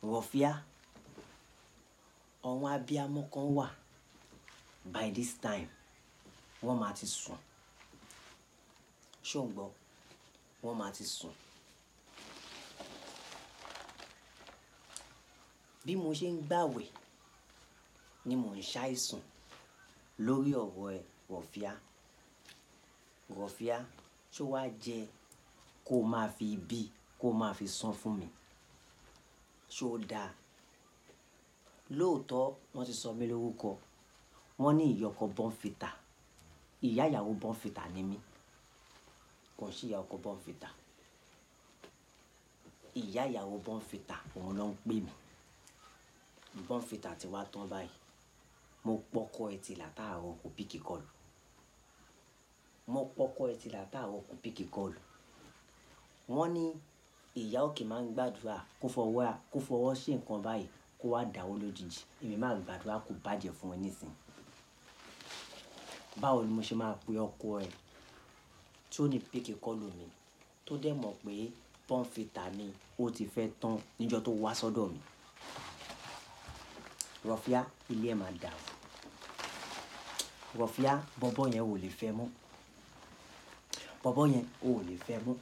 rọ̀fíà àwọn abiyamọ kan wà by this time wọ́n máa ti sùn ṣó ń gbọ́ wọ́n máa ti sùn. bí mo ṣe ń gbàwẹ̀ ni mò ń ṣàìsùn lórí ọ̀rọ̀ ẹ rọ̀fíà rọ̀fíà ṣó wàá jẹ kó o máa fi ibi kó o máa fi san fún mi ṣó dáa lóòótọ́ wọ́n ti sọ mí lórúkọ wọ́n ní ìyọkọ bọ́ǹfìtà ìyá ìyàwó bọ́ǹfìtà ni mí kò ń ṣe ìyá ọkọ bọ́ǹfìtà ìyá ìyàwó bọ́ǹfìtà òun ló ń pè mí bọ́ǹfìtà ti wá tán báyìí mo pọkọ ẹ ti látàárọ̀ kò píkì kọlù mo pọkọ ẹ ti látàárọ̀ kò píkì kọlù wọ́n ní ìyá òkè máa ń gbàdúrà kó fọwọ́ kó fọwọ́ ṣe nǹkan báyìí kó wá dáwọ́ lójijì èmi máa gbàdúrà kó bàjẹ́ fún ẹ nísìnyí báwo ni mo ṣe máa pe ọkọ ẹ tí ó ní píkì kọlù mi tó dẹ̀ mọ̀ pé bọ́ǹfìtà ni ó ti fẹ́ tán níjọ́ tó wá sọ́dọ̀ mi rọ̀fíà ilé ẹ̀ máa dàrú rọ̀fíà bọ́bọ́ yẹn ò lè fẹ́ mọ́ bọ́bọ́ yẹn ò lè fẹ́ mọ́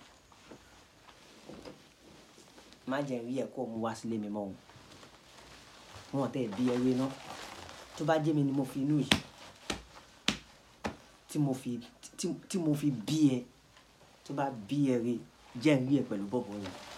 má jẹ́ rí ẹ̀ kó mu wá sílé mi mọ́ o wọn tẹ̀ bí ẹrú iná tó bá jẹ́ mi ni mo fi inú yìí tí mo fi tí tí mo fi bí ẹ tó bá bí ẹ rí jẹ́ rí ẹ pẹ̀lú bọ́bọ́ yẹn